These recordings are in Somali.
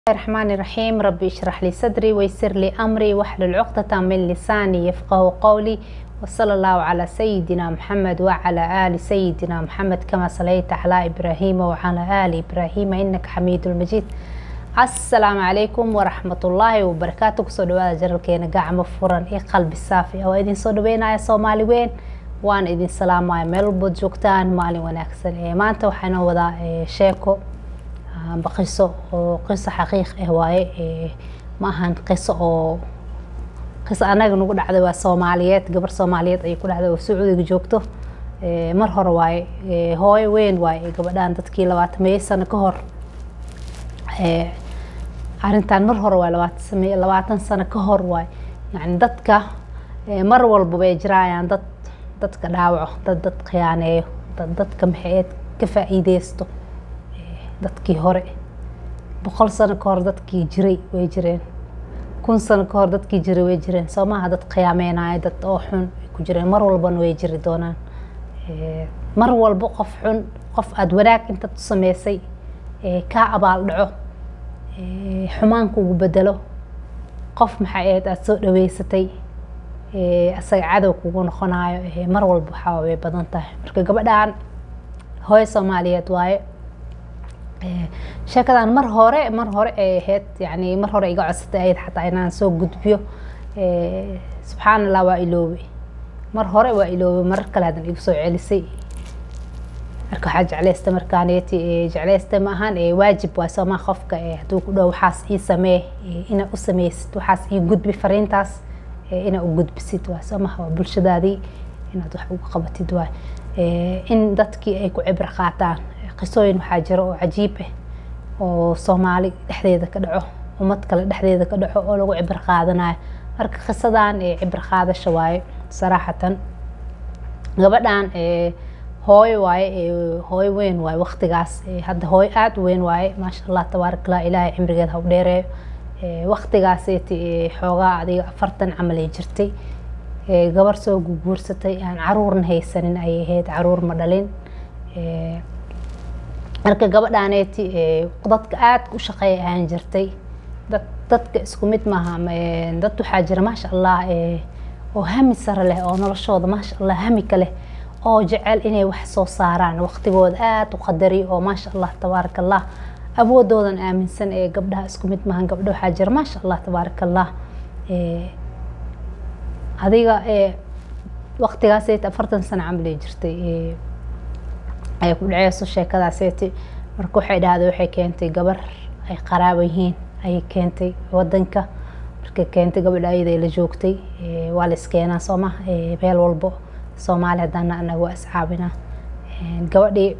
الرحمن الرحيم ربي اشرح لي صدري ويسر لي أمري واحلل عقدة من لساني يفقه قولي وصلى الله على سيدنا محمد وعلى آل سيدنا محمد كما صليت على إبراهيم وعلى آل إبراهيم إنك حميد المجيد السلام عليكم ورحمة الله وبركاته kusoo dhawaada jaralkeena gacmo furan iyo qalbi saafi oo idin soo dhaweynaya soomaali weyn waan idin salaamaya meel walbood joogtaan maalin wanaagsan maanta waxaanoo wadaa sheeko amba qiso oo qiso xaqiiq ah waaye ma ahan qiso oo qiso anaga nagu dhacday waa soomaaliyeed gabar soomaaliyeed ayay ku dhacday oo sacuudiga joogto mar hore waaye hooyo weyn waaye gabadhan dadkii labaatameeyo sano ka hor arrintan mar hore waay labaatan labaatan sano ka hor waay yani dadka mar walba bay jiraayaan dad dadka dhaawaco dad dad khiyaaneeyo dad dadka maxaeed ka faa-iideysto dadkii hore boqol sano ka hor dadkii jiray way jireen kun sano ka hor dadkii jiray way jireen soo maaha dad khiyaameynaayo dad oo xun ay ku jireen mar walbana way jiri doonaan mar walba qof xun qof aada wanaag intaad u sameysay kaa abaal dhaco xumaan kugu bedelo qof maxay ahayd aada soo dhaweysatay asaga cadow kugu noqonayo mar walba waxaa way badan tahay marka gabadhan hooyo soomaaliyeed waaye sheekadan mar hore mar hore ay ahayd yani mar hore iga codsatay ahayd xataa inaan soo gudbiyo subxaan allah waa iloobay mar hore waa iloobay marar kale hadan igu soo celisay marka waxaa jecleysta markaaneti jecleysta ma ahaan waajib waa soomaa qofka hadduu ku dhow waxaas ii samee inaa u sameysid waxaas ii gudbi fariintaas inaa u gudbisid waa soomaha waa bulshadaadii inaad wax uga qabatid waay in dadkii ay ku cibro qaataan qisooyin waxaa jira oo cajiib ah oo soomaali dhexdeeda ka dhaco ummad kale dhexdeeda ka dhaco oo lagu cibro qaadanayo marka qisadan cibro qaadasha waaye saraaxatan gabadhan hooyo waaye hooyo weyn waaye waktigaas hadda hooyo aada u weyn waaye maasha allah tabaarak allah ilaahay cimrigeeda ha u dheereeyo waktigaaseti xoogaa adiga afartan camal ay jirtay gabar soo guguursatay aan caruurna haysanin ayay ahayd caruur ma dhalin marka gabadhaneeti dadka aada u shaqeeya ahaan jirtay dad dadka isku mid maaha dad waxaa jira maasha allah oo hami sare leh oo noloshooda maasha allah hami ka leh oo jecel inay wax soo saaraan waqtigooda aada u qadari oo maasha allah tabaaraka allah awoodoodan aaminsan ee gabdhaha isku mid maahan gabdho waxaa jira maasha allah tabaaraka allah adiga waqtigaaseti afartan sano camal ay jirtay ay ku dhaceyso sheekadaaseti marka waxay dhahday waxay keentay gabar ay qaraaba yihiin ayay keentay wadanka markay keentay gabadha ayada la joogtay waa la iskeenaa soo ma meel walbo soomaali haddana anaga waa iscaabinaa gabadhii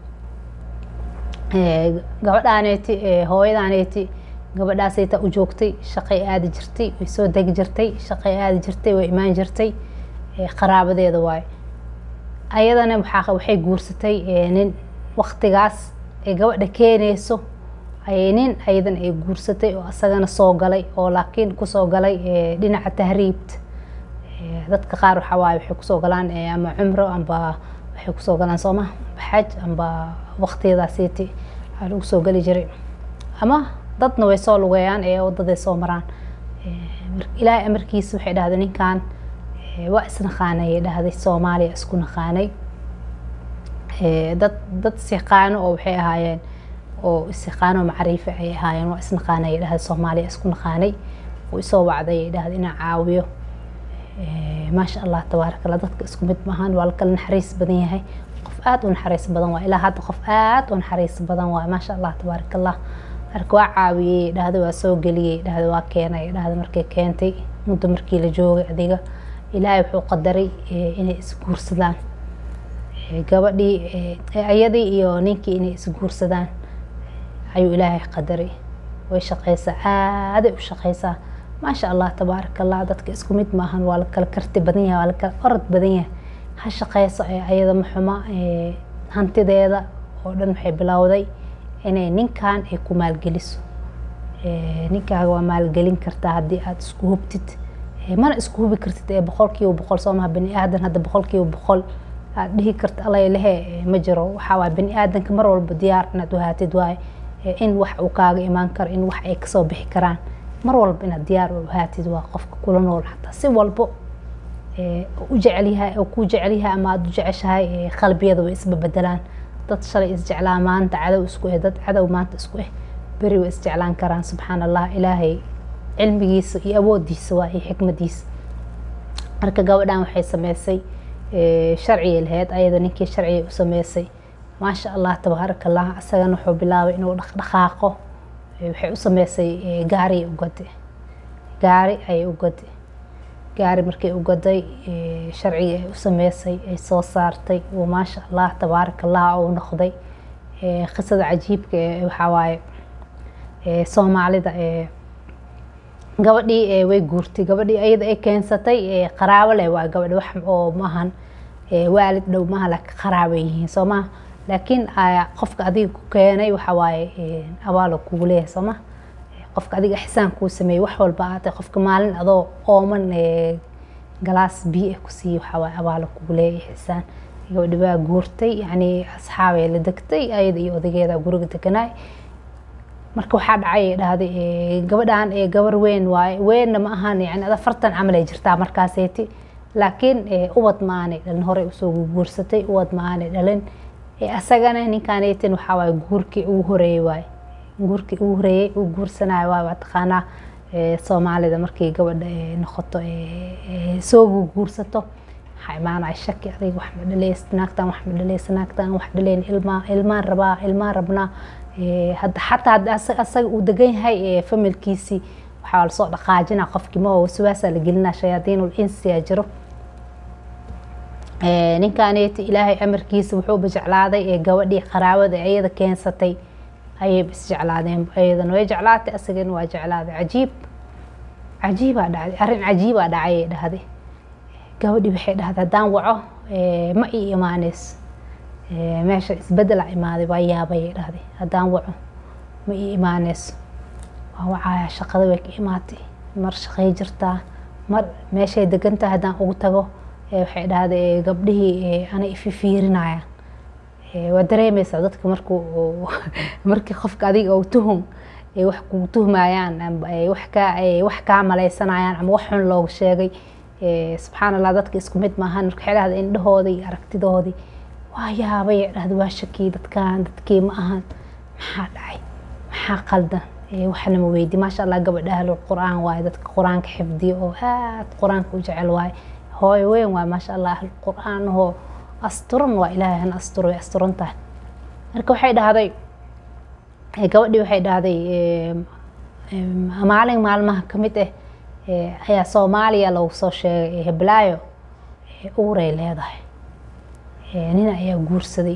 gabadhaaneeti hooyadaaneeti gabadhaasayta u joogtay shaqay aadi jirtay way soo degi jirtay shaqay aadi jirtay way imaan jirtay qaraabadeeda waaye ayadana waxaa waxay guursatay nin waktigaas ay gabadha keeneyso ayay nin ayadan ay guursatay oo asagana soo galay oo laakiin kusoo galay dhinaca tahriibta dadka qaar waxaa waaye waxay kusoo galaan ama cumro amba waxay kusoo galaan sooma xaj amba waqtiyadaasiti waxaa lagu soo geli jiray ama dadna way soo lugeeyaan ee wadaday soo maraan ilaahay amarkiisa waxay dhahday ninkan waa isnaqaanay dhahday soomaaliya isku naqaanay dad dad isiqaano oo waxay ahaayeen oo isiqaano macriife ay ahaayeen waa isnaqaanay dhahday soomaaliya isku naqaanay oo isoo wacday dhahday inaan caawiyo maasha allah tabaaraka allah dadka isku mid maahan waa lakala naxariis badan yahay qof aada u naxariis badan waa ilaa hadda qof aada u naxariis badan waa maasha allah tabaaraka allah marka waa caawiyey dhahda waa soo geliyey dhahda waa keenay dhahda markay keentay muddo markii la joogay adiga ilaahay wuxuu qadaray inay isguursadaan gabadhii ayadii iyo ninkii inay isguursadaan ayuu ilaahay qadaray way shaqeysaa aaday u shaqeysaa maasha allah tabaaraka allah dadka isku mid maahan waa la kala karti badan yahay waa la kala orod badan yahay ha shaqeyso ayada maxuma hantideeda oo dhan waxay bilowday inay ninkan ay ku maalgeliso ninkaaga waa maalgelin kartaa haddii aada isku hubtid mana isku hubi kartid ee boqol kiiba boqol soo maha bani aadan hadda boqol kiiba boqol aad dhihi karta alay lehe ma jiro waxaa waay bani aadanka mar walba diyaar inaad uhaatid waaye in wax uu kaaga imaan karo in wax ay kasoo bixi karaan mar walba inaad diyaar u ahaatid waa qofka kula nool xataa si walbo u jecelyahay oo kuu jecelyahay ama aada u jeceshahay qalbiyada way isbabedelaan dad shalay isjeclaa maanta cadow isku eh dad cadow maanta isku eh beri way isjeclaan karaan subxaan allah ilaahay cilmigiisa iyo awoodiisa waa iyo xikmadiisa marka gabadhan waxay sameysay sharcigay lahayd ayada ninkii sharcigay u sameysay maasha allah tabaaraka allah isagana wuxuu bilaabay inuu dhaqdhaqaaqo waxay u sameysay gaari ugade gaari ayay ugade gaari markay ugaday sharcigii ay u sameysay ay soo saartay uu maasha allah tabaaraka allah uu noqday qisada cajiibka ee waxaa waaye soomaalida gabadhii way guurtay gabadhii ayada ay keensatay qaraabo leh waa gabadhi wax oo maahan waalid dhow maaha laakiin qaraabay yihiin soo maha laakiin qofka adiga ku keenay waxa waaye abaalo kugu leeyahay soo ma qofka adiga ixsaan kuu sameeyey wax walba aatay qofka maalin adoo ooman galaas biyo ah ku siiyey waxa waaye abaalo kugu leeyahay ixsaan gabadhi waa guurtay yacni asxaabay la degtay ayada iyo odageeda guriga deganaay marka waxaa dhacay dhahday gabadhan gabar weyn waaye weynna ma ahan yani ada fartan camal ay jirtaa markaaseyti laakiin ubad ma aanay dhalin horey usoo guursatay ubad ma aanay dhalin asagana ninkaaneytin waxaa waaye guurkii ugu horeeyey waaye guurkii ugu horeeyey uu guursanayo waaye waa taqaanaa soomaalida markii gabadha noqoto soo guursato waxaa imaanaya shaki adiga wax ma dhaleys naagtan wax ma dhaleys naagtan wax dhaleyn ilmaa ilmaan rabaa ilmaan rabnaa hadda xataa hadda asaga uu degan yahay familkiisii waxaa lasoo dhaqaajina qofkii ma waswaasaa la gelinaa shayaadiinul insiyaa jiro ninkaaneti ilaahay amarkiisa wuxuuba jeclaaday gabadhii qaraabada ayada keensatay ayayba isjeclaadeen ayadana way jeclaatay asagana waa jeclaaday cajiib cajiibaa dhacday arrin cajiibaa dhacayay dhahday gabadhii waxay dhahday haddaan waco ma ii imaaneyso meesha isbedela imaaday waa yaabayay dhahday haddaan waco ma ii imaaneyso waa wacaya shaqada way ka imaatay mar shaqay jirtaa mar meeshay degantahay haddaan ugu tago waxay dhahday gabdhihii ana ififiirinayaan waa dareemeysaa dadka markuu markii qofka adiga oo tuhum wax kugu tuhmayaan wax kaa wax kaa maleysanayaan ama wax xun looga sheegay subxaan allah dadka isku mid maahan marka waxay dhahday indhahoodii iyo aragtidoodii waa yaabay dhahda waa shakii dadkan dadkii ma ahan maxaa dhacay maxaa qaldan waxna ma weydi maasha allah gabadha ahlul qur-aan waaye dadka qur-aanka xifdiyo oo aad qur-aanka u jecel waaye hooyo weyn waaye maasha allah ahlul qur-aan oo asturan waa ilaahay han asturo way asturan tahay marka waxay dhahday gabadhii waxay dhahday maalin maalmaha ka mid ah ayaa soomaaliya lagu soo sheegay heblaayo uuray leedahay nina ayaa guursaday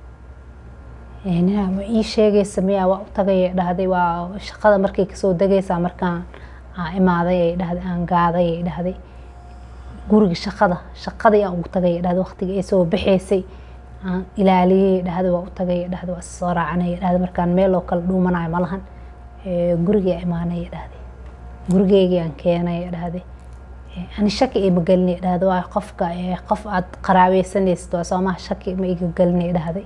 nina ma ii sheegaysa miyaa waa u tagay dhahday waa shaqada markay kasoo degaysaa markaan aan imaaday ay dhahday aan gaaday ay dhahday guriga shaqada shaqadii aan ugu tagay dhahday waqtiga ay soo baxaysay aan ilaaliyey dhahday waa u tagay dhahday waa soo raacanay dhahday markaan meel oo kale dhuumanayo malahan gurigii imaanay dhahday gurigeygii aan keenay dhahday ani shaki ima gelinay dhahday waa qofka qof aad qaraabeysanaysid waa soomaha shaki ma iga gelinay dhahday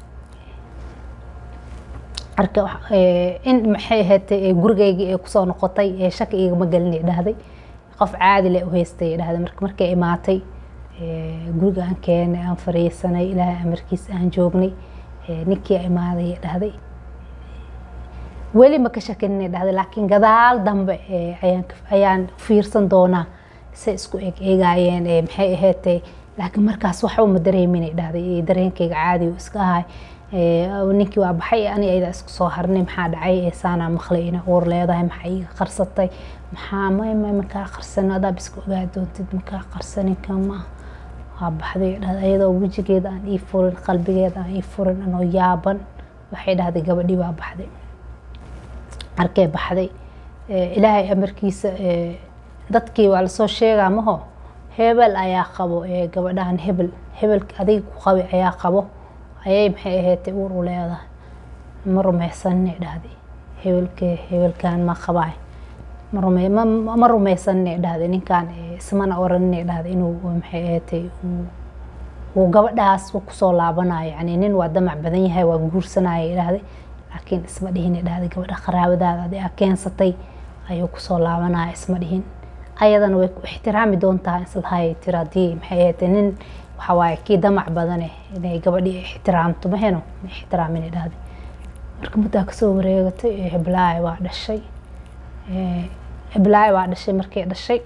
marka in maxay ahaatay gurigeygii ay kusoo noqotay shaki igama gelinay dhahday qof caadi leh u haystay dhahday marka markay imaatay guriga aan keenay aan fariisanay ilaahay amarkiis aan joognay ninkii imaaday dhahday weli ma ka shakinina dhahday laakiin gadaal dambe ayaan fiirsan doonaa say isku eg eegaayeen maxay ahaatay laakiin markaas waxba ma dareeminay dhahday dareenkayga caadi u iska ahay ninkii waa baxay ani ayada isku soo harnay maxaa dhacay saanaa maqlay ina uur leedahay maxaa iiga qarsatay maxaa may may makaa qarsan adaa biska ogaa doontid makaa qarsanin kama waa baxday dhahday ayadoo wejigeeda aan ii furin qalbigeeda aan ii furin anoo yaaban waxay dhahday gabadhii waa baxday arkay baxday ilaahay amarkiisa dadkii waa lasoo sheegaa maho hebel ayaa qabo gabadhahan hebel hebelka adiga ku qabi ayaa qabo ayay maxay ahaatay uur u leedahay ma rumaysanina dhahday hebelke hebelkan ma qabaay ma rumaysanina dhahday ninkan ismana oranina dhahday inuu maxay ahaatay uu gabadhaas kusoo laabanayo yani nin waa damac badan yahay waa guursanaya dhahday laakiin isma dhihin dhahday gabadha qaraabadaada adi aa keensatay ayuu kusoo laabanaya isma dhihin ayadana way ku ixtiraami doontaa islahay tiri haddii maxay ahayd nin waxa waaye kii damac badane inay gabadhii ixtiraamto maheno ma ixtiraamin dhahday marka muddaa kasoo wareegatay heblaay waa dhashay heblaay waa dhashay markay dhashay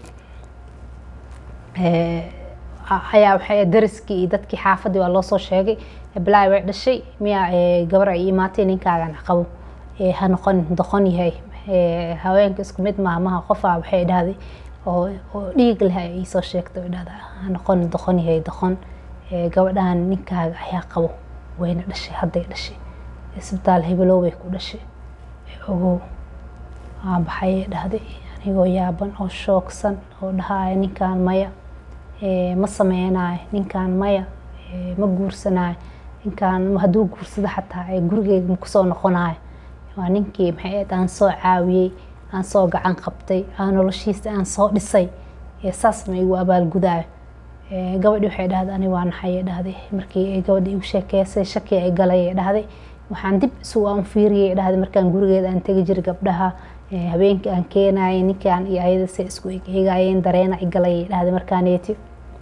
ayaa waxay dariskii iyo dadkii xaafadii waa loosoo sheegay heblaay way dhashay miyaa gabar ay imaatay ninkaagan qabo ha noqon doqon yahay haweenka isku mid maaha maha qofaa waxay dhahday oo dhiig leh ay iisoo sheegtay oo dhahda ha noqon doqon yahay doqon gabadhan ninkaaga ayaa qabo wayna dhashay hadday dhashay isbitaal hebelow bay ku dhashay ogow waa baxayay dhahday anigoo yaaban oo shoogsan oo dhahaya ninkaan maya ma sameynayo ninkaan maya ma guursanayo ninkaan hadduu guursado xataa gurigeyga ma kusoo noqonayo waa ninkii maxay ahayd aan soo caawiyey aan soo gacan qabtay aan noloshiisa aan soo dhisay saas ma igu abaalgudaayo gabadhii waxay dhahday ani waa naxayay dhahday markii gabadhii igu sheekeysay shaki ay galay dhahday waxaan dib isu aan fiiriyay dhahday markaan gurigeeda aan tegi jiray gabdhaha habeenkii aan keenayay ninkaan iyo ayada se isku eegayeen dareena i galay dhahday markaaneeti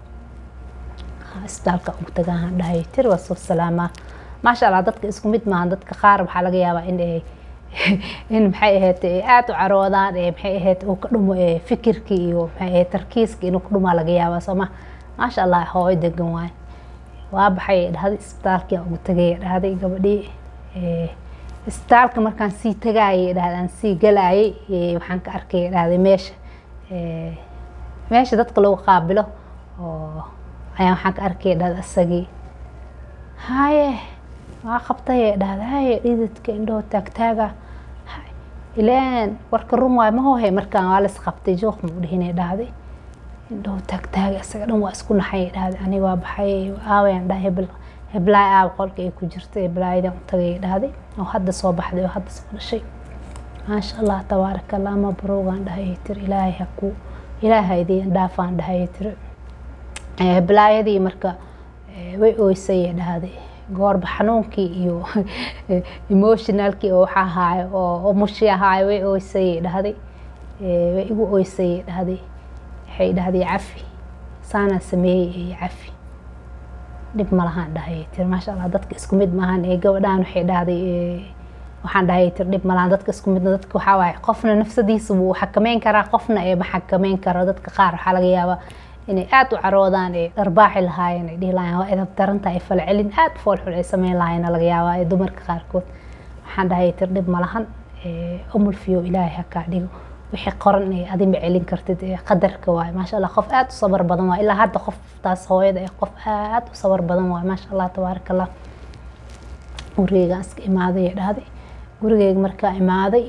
isbitaalka ugu tagaan dhahay tir waa soo salaamaa maasha allah dadka isku mid maahan dadka qaar waxaa laga yaabaa in ay in maxay ahayd aada u caroodaan maxay ahayd uu ka dhumo fikirkii iyo maxay ahayd tarkiiska inuu ka dhumaa laga yaabaa sooma maasha allah hooyo degan waay waa baxay dhahday isbitaalkii aan ugu tagay dhahday gabadhii isbitaalka markaan sii tagaayay dhahday aan sii galaayay waxaan ka arkay dhahday meesha meesha dadka lagu qaabilo oo ayaan waxaan ka arkay dhahday isagii haye waa qabtay dhahday haye dhididka indhoo taagtaaga ileen warka run waay mahohe markaan waa las qabtay jooq ma u dhihinay dhahday indhoo taagtaaga isaga dhan waa isku naxay dhahday aniga waa baxay aawayaan dhahay hebel heblaay aab qolka ay ku jirta heblaayadaan u tagay dhahday oo hadda soo baxday oo hadda soo dhashay maasha allah tabaaraka allah mabruugaan dhahay tir ilaahay ha ku ilaahay idiin dhaafaan dhahay tir heblaayadii marka way ooysay dhahday goorba xanuunkii iyo emotionalkii oo waxa ahaayo oo mushi ahaayo way ooysay dhahday way igu ooysay dhahday waxay dhahday cafi saanaa sameeyey iyo cafi dhib ma lahaan dhahay tir maasha allah dadka isku mid maahan ee gabadhaan waxay dhahday waxaan dhahay tir dhib ma lahan dadka isku midna dadka waxaa waaye qofna nafsadiisa wuu xakameyn karaa qofna ee ma xakameyn karo dadka qaar waxaa laga yaabaa inay aada u caroodaan ee dharbaaxi lahaayeen ay dhihi lahayen waa edab daranta ay falcelin aada foolxul ay sameyn lahayen laga yaabaa ee dumarka qaarkood waxaan dhahay tir dhib ma lahan umulfiyo ilaahay ha kaa dhigo wixii qoran ee adi ma celin kartid ee qadarka waaye maasha allah qof aada u sabar badan waaye ilaa hadda qoftaas hooyada ee qof aada u sabar badan waaye maasha allah tabaaraka allah gurigeygaan iska imaaday ee dhahday gurigeyga markaa imaaday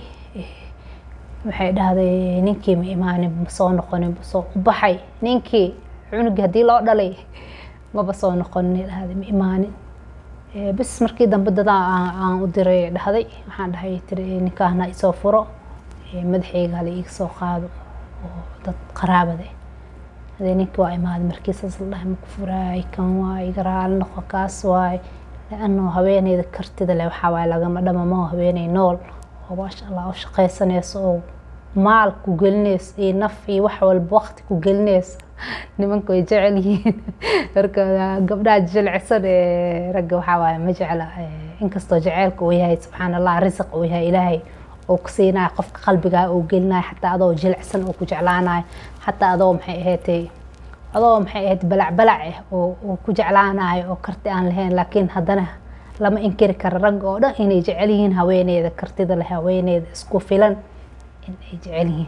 waxay dhahday ninkii ma imaanin ma soo noqonin soo u baxay ninkii cunugii haddii loo dhalay maba soo noqonin dhahday ma imaanin bis markii dambe dadaa aan u diray dhahday waxaan dhahay tiri ninkaahna isoo furo madaxeyga hala iiga soo qaado oo dad qaraabade hadee ninki waa imaaday markiisaas la dhahay maku furaay kan waay iga raali noqo kaas waay laano haweeneyda kartida leh waxaa waaye lagama dhamamaho haweeney nool oo maasha allah u shaqaysanayso oo maal ku gelinayso iyo naf iyo wax walba waqti ku gelinayso nimanka way jecel yihiin marka gabdhaha jilcisan ee ragga waxaa waaye ma jecla inkastoo jaceylka uu yahay subxaan allah risiq uu yahay ilaahay oo ku siinayo qofka qalbigaa uu gelinayo xataa adoo jilicsan oo ku jeclaanayo xataa adoo maxay ahayd adoo maxay ahayd balac balac ah oo ku jeclaanayo oo karti aan lahayn laakiin haddana lama inkiri karo ragga oo dhan inay jecel yihiin haweeneyda kartida leh haweeneyda isku filan in ay jecel yihiin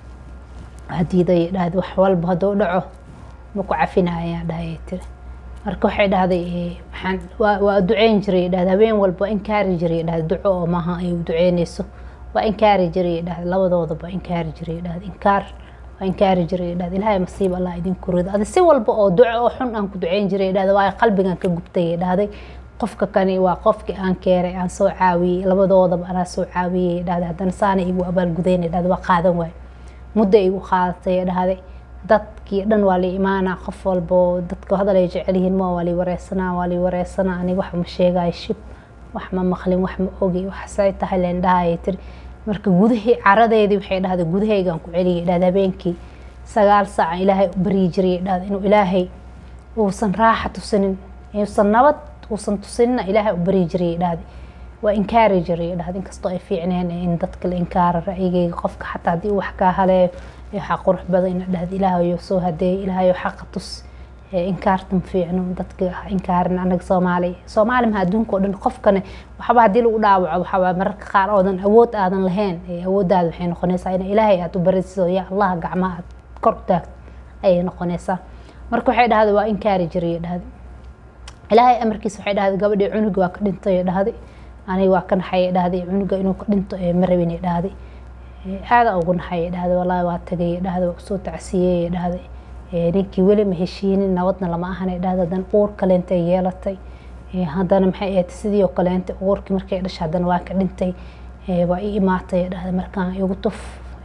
hadiiday dhahday wax walba hadduu dhaco ma ku cafinayaan dhahay tiri marka waxay dhahday maxaan waa waa duceyn jiray dhahday habeen walba inkaari jiray dhahday duco oo maaha ay u duceynayso waa inkaari jiray dhahday labadoodaba inkaari jiray dhahday inkaar waa inkaari jiray dhahday ilaahay masiib allah idinku rido adi si walba oo duco oo xun aan ku duceyn jiray dhahday waa qalbigan ka gubtay dhahday qofka kani waa qofkii aan keenay aan soo caawiyey labadoodaba anaa soo caawiyey dhahday haddana saana igu abaalgudaynay dhahday waa qaadan waay muddo igu qaadatay dhahday dadkii dhan waa la imaanaa qof walbo dadka hadal ay jecel yihiin ma waa lay wareysanaa waa lay wareysanaa aniga wax ma sheegayo shib wax ma maqlin wax ma ogi waxsay tahay leen dhahayay tiri marka gudahii caradeedii waxay dhahday gudahaygaan ku celiyay dhahda habeenkii sagaal saaca ilaahay u baryi jiray dhahda inuu ilaahay uusan raaxa tusinin uusan nabad uusan tusinina ilaahay u baryi jiray dhahda waa inkaari jiray dhahda inkastoo ay fiicneen in dadka la inkaaro ra'yigeyga qofka xataa haddii uu wax kaa haleeyo waxaa qurux badan ina dhahda ilaahayo soo hadeey ilaahayo xaqa tus inkaartan fiicno dadka inkaarin anaga soomaali soomaali maha adduunka o dhan qofkane waxba haddii lagu dhaawaco waxaa mararka qaar oodan awood aadan lahayn awooddaada waxay noqonaysaa in ilaahay aad u barisido ya allah gacmaha aad kor u taagto ayay noqonaysaa marka waxay dhahday waa inkaari jiray dhahday ilaahay amarkiisa waxay dhahday gabadhii cunuga waa ka dhintay dhahday aniga waa ka naxay dhahday cunuga inuu ka dhinto ma rabin dhahday aada ugu naxay dhahday wallaahi waa tagay dhahday waa usoo tacsiyey dhahday ninkii weli ma heshiinin nabadna lama ahan dhahda haddana uur kaleentay yeelatay haddana maxay ahayd sidii oo kaleenta uurkii markay dhashay haddana waa ka dhintay waa i imaatay dhahda markaan igu tuf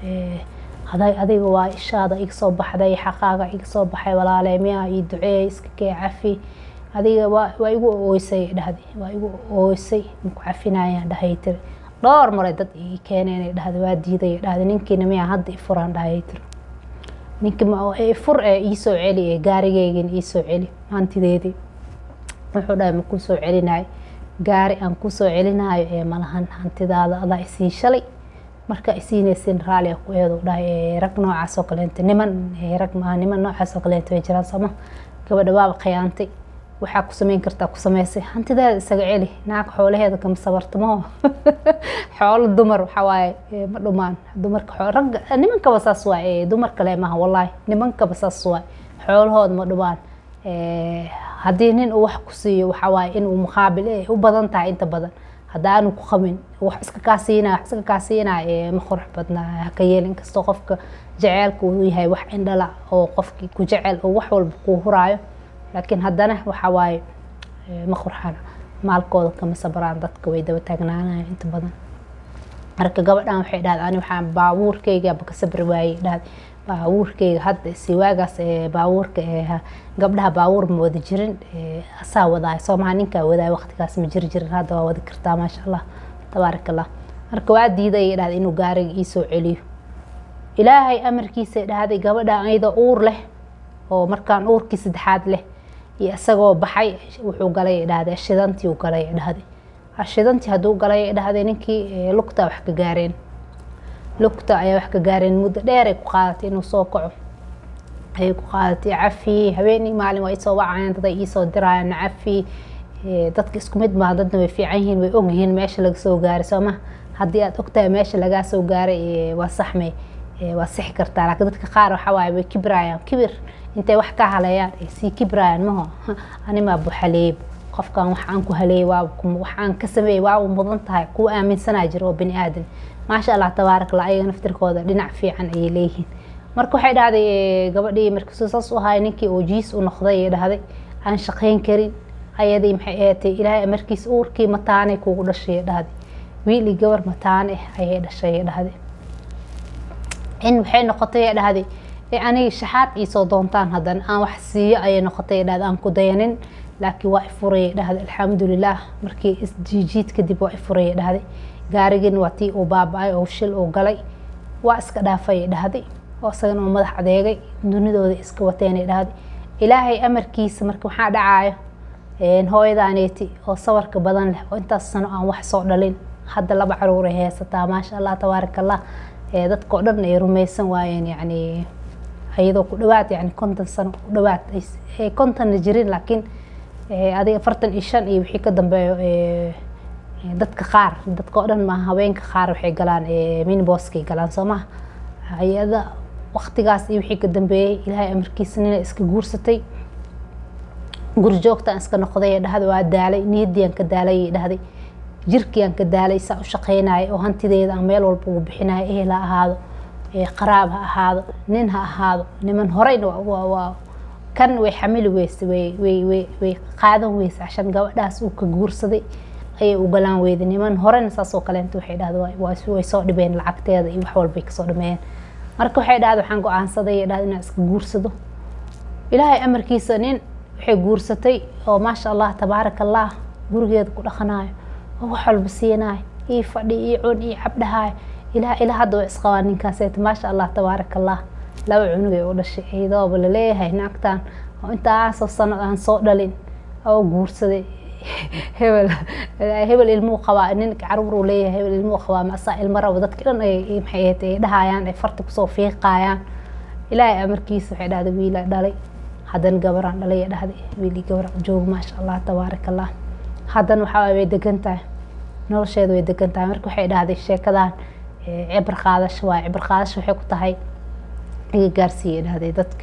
adiga waa ishaada iga soo baxday xaqaaga iga soo baxay walaale miyaa ii duceey iska kee cafi adiga waa igu ooysay dhahday waa igu ooysay maku cafinayaan dhahay tiri dhowr maray dad ii keeneen dhahda waa diiday dhahda ninkiina miyaa hadda ifuraan dhahay tiri ninkii fur ee iisoo celi ee gaarigeygin iisoo celi hantideedii wuxuu dhahay ma kusoo celinayo gaari aan kusoo celinayo ee malahan hantidaada adaa isii shalay marka isiinaysin raali ku eedu dhahay rag noocaas oo kaleenta niman rag maaha niman noocaas oo kaleenta way jiraan sooma gabadha waaba khiyaantay waxaa ku sameyn kartaa ku sameysay hantideeda isaga celi naag xoolaheeda kama sabartamo xoolo dumar waxaa waaye ma dhumaan dumarka ragga nimankaba saas waay dumar kale maaha wallaahi nimankaba saas waay xoolahooda ma dhumaan haddii nin uu wax ku siiyo waxaa waaye inuu muqaabil u badan tahay inta badan haddaanu ku qabin wax iska kaa siinaya wax iska kaa siinaya ma qurux badna haka yeel inkastoo qofka jaceylka uu yahay wax indhala oo qofkii ku jecel oo wax walba kuu huraayo laakiin haddana waxaa waaye ma qurxana maalkooda kama sabraan dadka way daba taagnaanaya inta badan marka gabadhan waxay dhahday ani waxaan baabuurkeygaaba ka sabri waayey dhahday baabuurkeyga hadda si waagaas baabuurka gabdhaha baabuur ma wada jirin asaa wadaay soomaha ninkaa wadaay waqtigaas ma jiri jirin hadda waa wadi kartaa maasha allah tabaarak allah marka waa diiday dhahday inuu gaariga iisoo celiyo ilaahay amarkiisa dhahday gabadha iyadoo uur leh oo markaan uurkii saddexaad leh iyo isagoo baxay wuxuu galay dhahday shidantii uu galay dhahday shidantii hadduu galay dhahday ninkii lugta wax ka gaareen lugta ayaa wax ka gaareen muddo dheer ay ku qaadatay inuu soo kaco ayay ku qaadatay cafi habeenii maalin waa isoo wacayaan dad ay iisoo dirayaan cafi dadka isku mid maaha dadna way fiican yihiin way ogyihiin meesha laga soo gaaray sooma haddii aad ogtahay meesha lagaa soo gaaray waa saxme waa sixi kartaa laakiin dadka qaar waxaa waaye way kibrayaan kibir intay wax ka haleeyaan ay sii kibrayaan maho animaa buxaleeyb qofkan wax aan ku haleeyay waa wax aan ka sameeyay waa mudan tahay kuwa aaminsanaa jira oo bani aadan maasha allah tabaarak allah ayaga naftirkooda dhinac fiican ayay leeyihiin marka waxay dhahday gabadhii markasuu saas u ahay ninkii oo jiis u noqday ay dhahday aan shaqayn karin ayadii maxay ahaatay ilaahay amarkiis uurkii mataanay kugu dhashay dhahday wiil iyo gabar mataane ayay dhashay dhahday in waxay noqotay dhahday aniga shaxaad iisoo doontaan haddana aan wax siiyo ayay noqotay dhahday aan ku dayanin laakiin waa ifurayay dhahday alxamdulilah markii isjiijiid kadib waa ifurayay dhahday gaarigin waa tii uu baaba-ay oo shil uu galay waa iska dhaafayay dhahday oo isagana uu madax adeegay dunidooda iska wateenay dhahday ilaahay amarkiisa marka waxaa dhacaayo hooyadaaneeti oo sawarka badan leh oo intaas sano aan wax soo dhalin hadda laba caruuray haysataa maasha allah tabaarak allah dadka oo dhan ay rumaysan waayeen yacni iyadoo ku dhawaad yani konton sano ku dhawaad ay kontonna jirin laakiin adiga afartan iyo shan iyo wixii ka dambeeyo dadka qaar dadka oo dhan maaha haweenka qaar waxay galaan miniboskay galaan soo maha hay-ada waktigaas iyo wixii ka dambeeyey ilaahay amarkiisa nina iska guursatay gurjoogtaan iska noqday dhahday waa daalay niyadiiaan ka daalay dhahday jirkiiaan ka daalay saa u shaqaynaya oo hantideeda aan meel walba ugu bixinaya ehel ha ahaado qaraab ha ahaado nin ha ahaado niman horeyna waa kan way xamili weyse way way way way qaadan weyse cashan gabadhaas uu ka guursaday ayay u galaan weyda niman horena saasoo kaleenta waxay dhahda way soo dhibeen lacagteeda iyo wax walbay kasoo dhameeyeen marka waxay dhahda waxaan go-aansaday dhahda inaan iska guursado ilaahay amarkiisa nin waxay guursatay oo maasha allah tabaaraka allah gurigeeda ku dhaqanayo oo wax walba siinaay ii fadhi ii cun ii cabdhahaay ilaa ilaa hadda waa isqabaa ninkaaseet maasha allah tabaaraka allah laba cunugay u dhashay iyadooba laleeyahay naagtan oo intaasoo sano aan soo dhalin oo guursaday hebel hebel ilmuu qabaa nin caruuruu leeyahay hebel ilmuu qabaa masaa ilmo rabo dadka dhan ay maxay ahayd ay dhahayaan ay farta kusoo fiiqaayaan ilaahay amarkiisa waxay dhahday wiila dhalay haddana gabaraan dhalay dhahday wiilii gabaraan joog maasha allah tabaaraka allah haddana waxaa way degan tahay nolosheeda way degan tahay marka waxay dhahday sheekadan cibr qaadasho waay cibr qaadasho waxay ku tahay iga gaarsiiyay dhahday dadka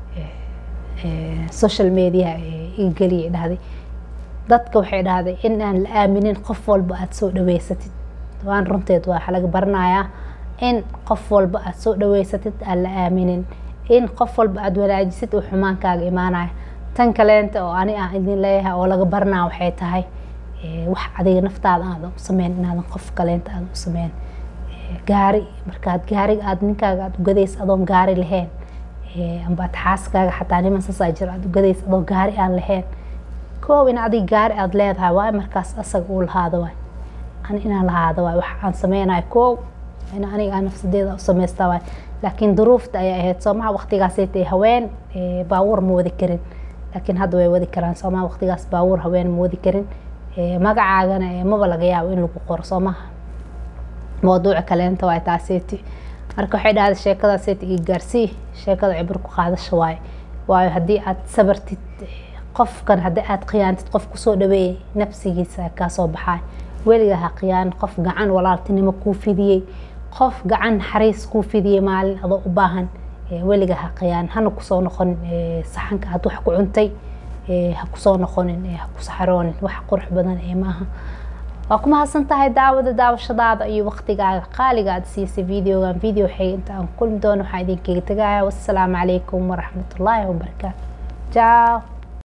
social media iga geliyay dhahday dadka waxay dhahday in aan la aaminin qof walba aada soo dhaweysatid waan runteed waa waxa laga baranayaa in qof walba aada soo dhaweysatid aan la aaminin in qof walba aada wanaajisid uu xumaankaaga imaanaya tan kaleenta oo ani aan idin leeyahay oo laga baranaya waxay tahay wax adiga naftaada aadan u sameyn inaadan qof kaleenta aadan u sameyn gaari markaad gaariga aad ninkaaga aada ugadaysa adoon gaari lahayn ambaad xaaskaaga xataa niman sasaa jira aada ugadaysa adoo gaari aan lahayn koow in adiga gaari aada leedahay waay markaas asaga uu lahaado waay ani inaan lahaado waay wax aan sameynayo koow in aniga aan nafsadeeda u sameystaa waay laakiin duruufta ayay ahayd soomaha waqtigaasaytay haween baawur ma wadi karin laakiin hadda way wadi karaan soomaha waqtigaas baawur haween ma wadi karin magacaagana maba laga yaabo in lagu qoro soomaha mawduuca kaleenta waay taaseyti marka waxay dhahday sheekadaaseyta ii gaarsii sheekada cibir ku qaadasha waaye waayo haddii aad sabartid qofkan haddii aad khiyaantid qof kusoo dhaweeyay nafsigiisa kaasoo baxaay weliga ha khiyaan qof gacan walaaltinimo kuu fidiyey qof gacan naxariis kuu fidiyey maalin adoo u baahan weliga ha khiyaan hana kusoo noqonin saxanka aad wax ku cuntay ha kusoo noqonin ha ku saxaroonin wax qurux badan ee maaha waa ku mahadsan tahay daawada daawashadaada iyo waqtigaaga qaaliga aad siisay videogan video xig inta aan kulmi doono waxaa idinkaga tegaya wassalaamu calaykum waraxmatullaahi wabarakaatu jaaw